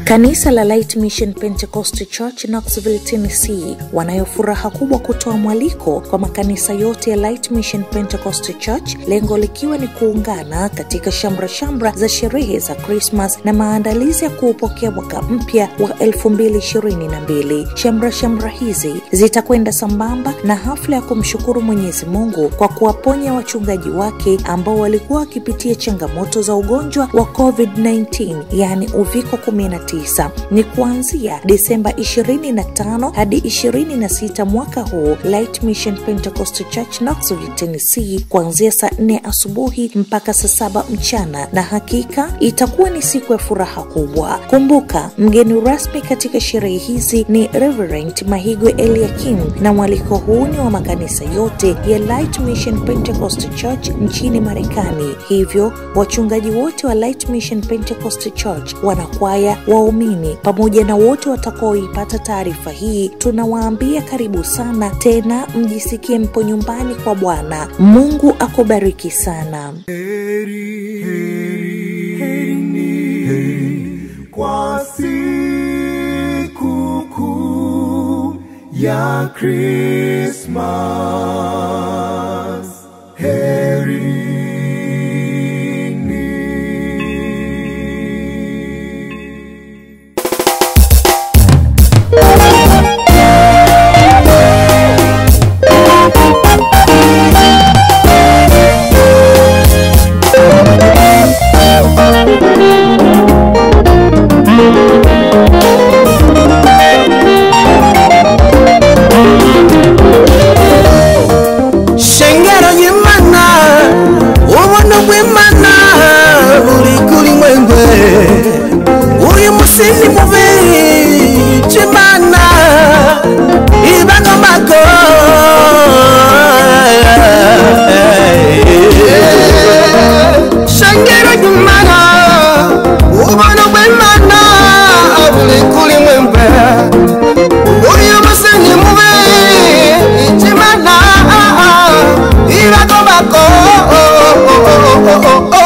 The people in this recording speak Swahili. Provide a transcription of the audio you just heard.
Kanisa la Light Mission Pentecost Church Knoxville, Tennessee wanayo furaha kubwa kutoa mwaliko kwa makanisa yote ya Light Mission Pentecost Church, lengo likiwa ni kuungana katika shamra shamra za sherehe za Krismas na maandalizi ya kuupokea mwaka mpya wa 2022. Shamra shamra hizi zitakwenda sambamba na hafla ya kumshukuru Mwenyezi Mungu kwa kuwaponya wachungaji wake ambao walikuwa wakipitia changamoto za ugonjwa wa COVID-19, yaani uviko 19 ni kuanzia Disemba 25 hadi 26 mwaka huu. Light Mission Pentecost Church Knoxville, Tennessee, kuanzia saa 4 asubuhi mpaka saa saba mchana, na hakika itakuwa ni siku ya furaha kubwa. Kumbuka, mgeni rasmi katika sherehe hizi ni Reverend Mahigwe Eliakim, na mwaliko huu ni wa makanisa yote ya Light Mission Pentecost Church nchini Marekani. Hivyo wachungaji wote wa Light Mission Pentecost Church, wanakwaya waumini pamoja na wote watakaoipata taarifa hii, tunawaambia karibu sana tena, mjisikie mpo nyumbani kwa Bwana. Mungu akubariki sana. Heri, heri, heri ni heri kwa siku kuu ya Krismas. Heri shengero y'imana ubuntu bw'imana buri kuri mwengwe uyu musi ni mubi c'imana ibagomago shengero y'imana ubuntu bw'imana buri kuri mwengwe uyu musi ni mubi c'imana ibagomago